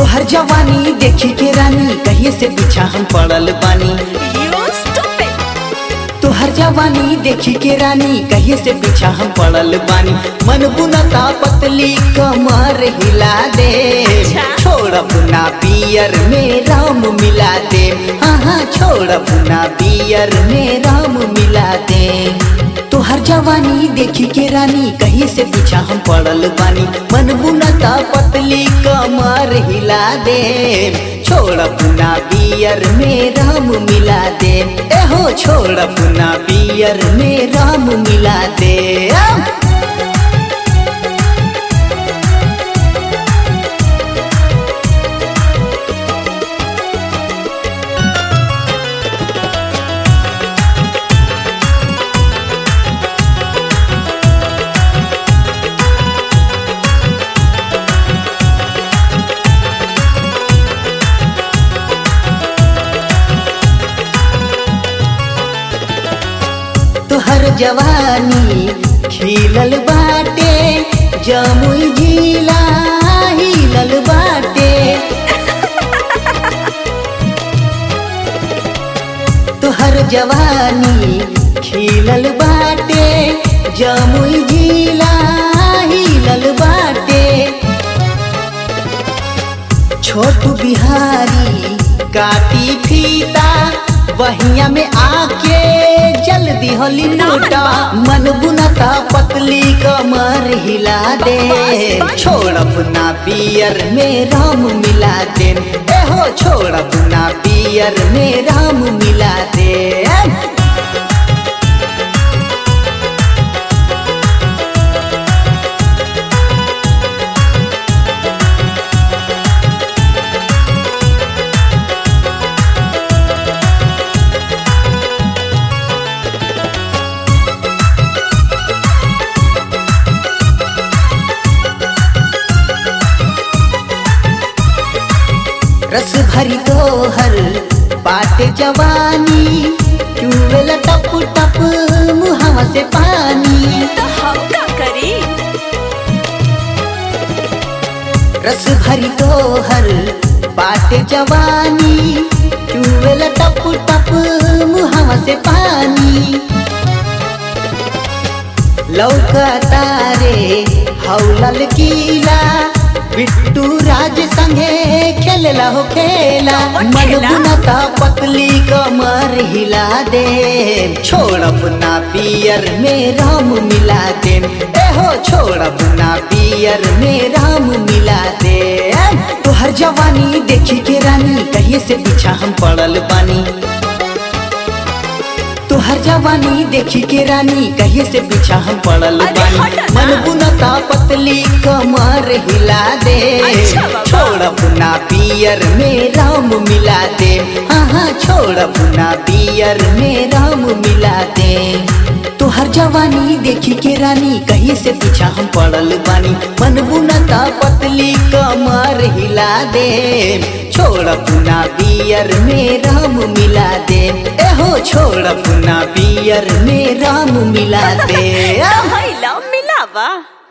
तोहर जवानी देखी के रानी कहिए से पीछा हम पड़ल बानी You stupid! तोहर जवानी देखी के रानी कहिए से पीछा हम पड़ल बानी मन बुनता पतली कमर हिला दे अच्छा। छोड़ अपना पियर में राम मिला दे हाँ हाँ छोड़ अपना पियर में राम मिला दे तोहर जवानी देखी के रानी कहीं से पीछा हम पड़ल बानी मन बुनता पतली कमर हिला दे छोड़ अपना पियर में राम मिला दे एहो छोड़ अपना पियर में राम मिला दे आ! तोहर जवानी खिलल बाटे जमुई जिला हिलल बाटे तोहर जवानी खिलल बाटे जमुई जिला हिलल बाटे छोटू बिहारी काटी फीता बहिया में आके जल्दी होली नोटा मन बुनता पतली कमर हिला दे बस, बस। छोड़ अपना पियर में राम मिला दे एहो छोड़ अपना पियर में राम मिला दे रस भरी तोहर बाटे जवानी चुवेल टप टप मुहावा से पानी तो हम का करी रस भरी तोहर बाटे जवानी चुवेल टप टप मुहावा से पानी लौका तारे हौलल कीला बिट्टू राज संगे खेलला हो खेला कौन मन खेला? बुनता पतली कमर हिला दे छोड़ अपना पियर में राम मिला दे एहो छोड़ अपना पियर में राम मिला दे तोहर जवानी देखी के रानी कहिए से पीछा हम पड़ल बानी तोहर जवानी देखी के रानी कहिए से पीछा हम पड़ल अरे बानी हट ना। मन बुनता पतली कमर हिला दे अच्छा बाबा। छोड़ अपना पियर में राम मिला दे हाँ हाँ छोड़ अपना पियर में राम मिला दे तोहर जवानी देखी के रानी कहीं से पीछा हम पड़ल बानी मन बुनता पतली कमर हिला दे छोड़ अपना पियर में राम मिला दे एहो छोड़ अपना पियर में राम मिला दे तो हैला मिलावा